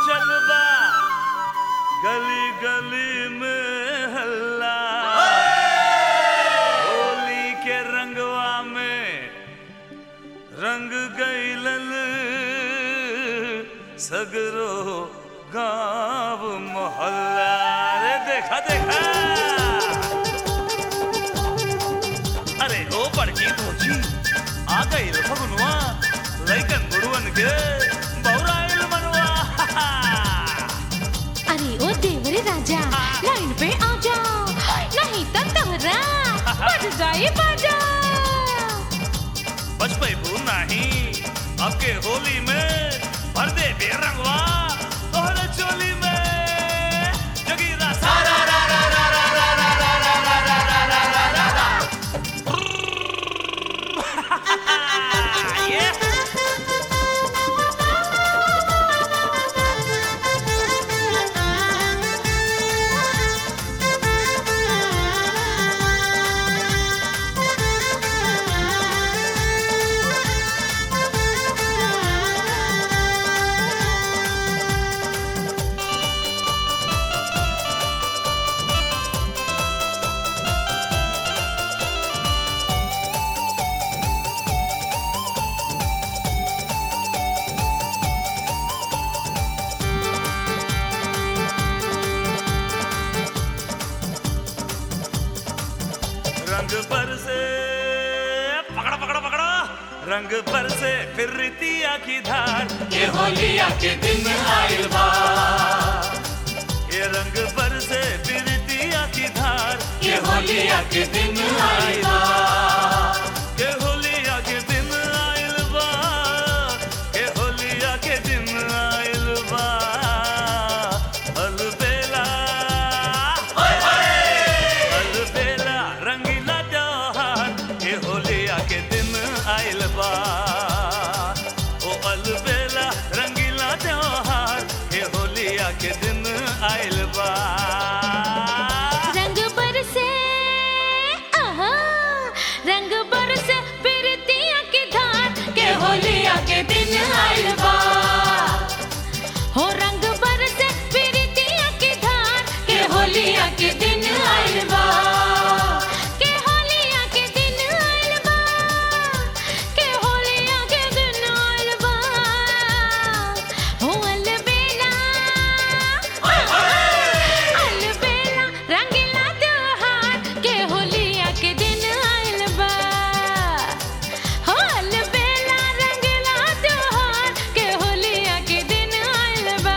मचल बा गली गली में हल्ला होली के रंगवा में रंग गईलन सगरो गांव मोहल्ला रे देखा देखा अरे ओ बड़की भौजी आ गई फगुनवा लइकन बुढ़वन के बौराइल मनवा अरे ओ देवरे राजा लाइन पे आ जा नहीं तो तोरा बज जाए बाजा बचपैबू नहीं अब के होली में भर दे बे रंगवा तोहरे चोली में जगीरा सारा रा रा रा रा रा रा रा रा रा रा रा रा रा रा रा। ये रंग पर से पकड़ो पकड़ो पकड़ो रंग पर से फिर रितिया की धार ये होलिया के दिन आइल बा ये रंग पर से फिर रितिया की धार ये होलिया के दिन आइल बा के होलिया के दिन आइल बा के होलिया के दिन आइल बा अलबेला अलबेला रंगीला त्योहार के होलिया के दिन आइल बा ओ अलबेला रंगीला त्योहार के होलिया के दिन आइल बा रंग बरसे आहा रंग बरसे प्रीतिया की धार के होलिया के दिन आइल बा हो रंग बरसे प्रीतिया की धार के होलिया के दिन आइल बा के होलिया के दिन आइल बा के होलिया के दिन आइल बा हो अलबेला अलबेला रंगीला त्योहार के होलिया के दिन आइल बा हो अलबेला रंगीला त्योहार के होलिया के दिन आइल बा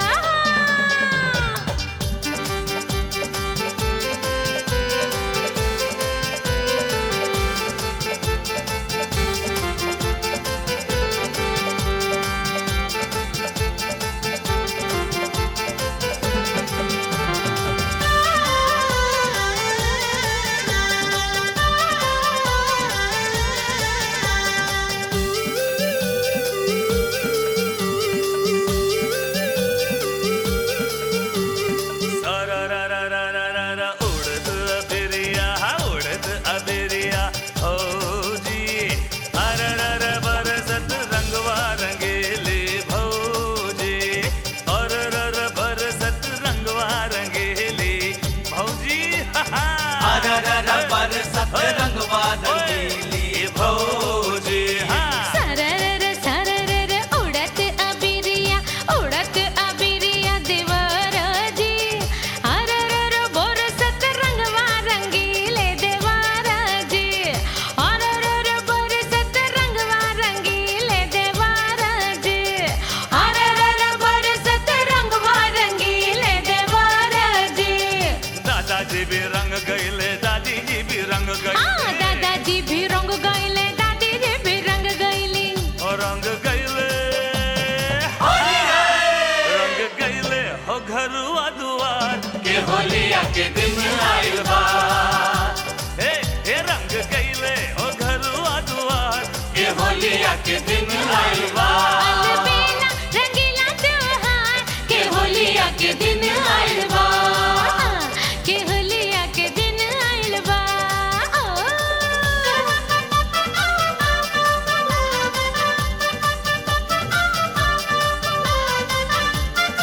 सारा रा रा रा रा रा रा उड़द अबिरिया उड़द अबिरिया हो जी हर रर बरसत रंगवा रंगेले भौजी और रर बरसत रंगवा रंगेले भौजी हा हा अररर बरसत रंगवा रंगीली भौजी हाँ सररर सररर उड़त अबिरिया उड़त अबिरिया देवराजी हररर बरसत रंगवा रंगीले देवराजी हररर बरसत रंगवा रंगीले देवराजी हररर बरसत रंगवा रंगीले देवराजी दादाजी भी रंग गईले दादी जी भी रंग हाँ गईले दादाजी भी रंग गईले दादी जी भी रंग गईली और रंग गईले रंग गईले हो घरुआ दुआर के होलिया के दिन आइल बा हे हे रंग गईले हो घरुआ दुआर के होलिया के दिन आइल बा अलबेला रंगीला त्योहार के होलिया के दिन आइल बा के होलिया के दिन आइल बा ओ।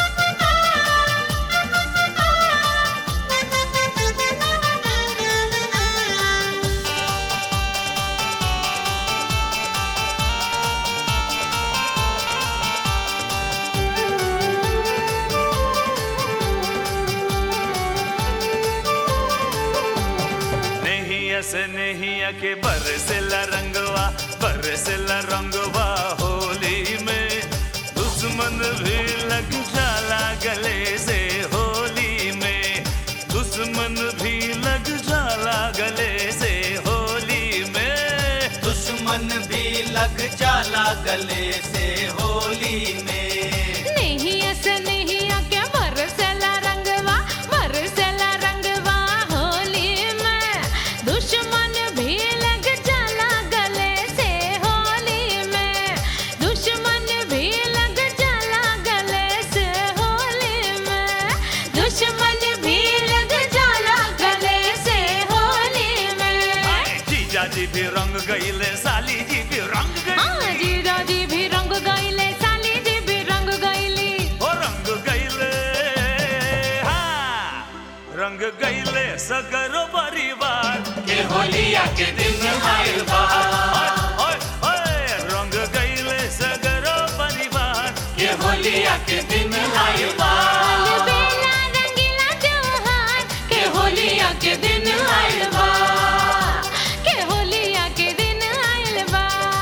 दुनिया के बरसेला रंगवा बरसेला रंगवा होली में दुश्मन भी लग जाला गले से होली में दुश्मन भी लग जाला गले से होली में दुश्मन भी लग जाला गले से होली में नहीं ऐसे नहीं आके बरसेला रंगवा बरसेला रंगवा होली में दुश्मन भी लग जाला गले से होली में दुश्मन भी लग जाला गले से होली में दुश्मन भी लग जाला गले से होली में आए जीजा जी भी रंग गईले साली जी भी रंग हाँ गईले जीजा जी भी रंग गईले साली जी भी रंग गईली ओ रंग गईले हाँ रंग गईले सगरो परिवार के होलिया के दिन आइल बा ओए, ओए, ओए, रंग गईले सगरो परिवार के होलिया के दिन आइल बा बेला रंगीला त्योहार के होलिया के दिन आइल बा के होलिया के दिन आइल बा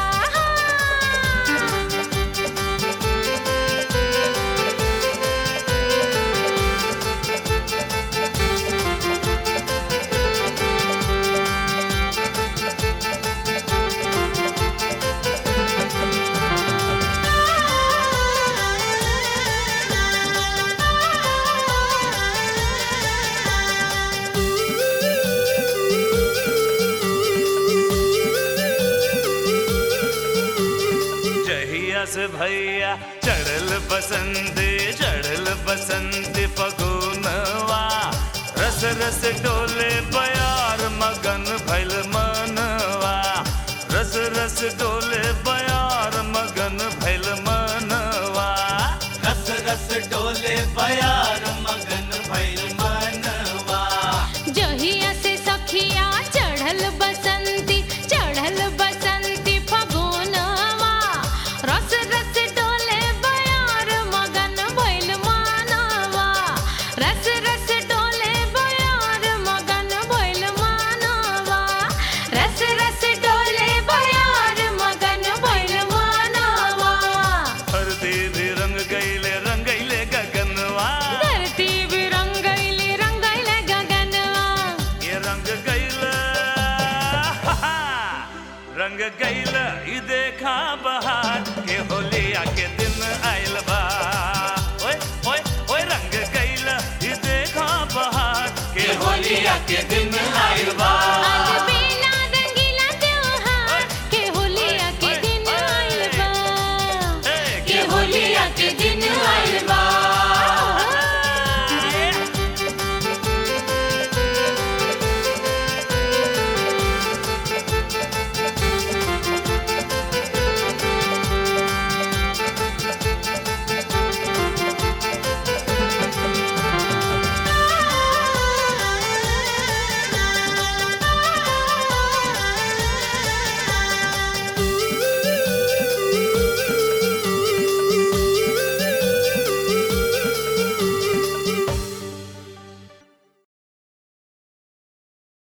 जहिया से भैया चढ़ल बसंत चढ़ल बसंत फगुनवा रस रस डोले बयार मगन भैल मनवा रस रस डोले बयार मगन भैल मनवा रस रस डोले बयार मगन भैल मनवा जहिया से सखिया चढ़ल बसंती चढ़ल बसंती फगुनवा रस रस डोले बयार मगन भइल मानवा रस रस डोले बयार मगन भइल मानवा रस रस डोले बयार मगन भइल मानवा धरती भी रंग गईले रंगैले गगनवा धरती भी रंगैली रंगैले गगनवा ये रंग गईले रंग गईले ई देखा बहार के होलिया के दिन आइल बा ओए ओए ओए रंग गईले ई देखा बहार के के होलिया के दिन आइल बा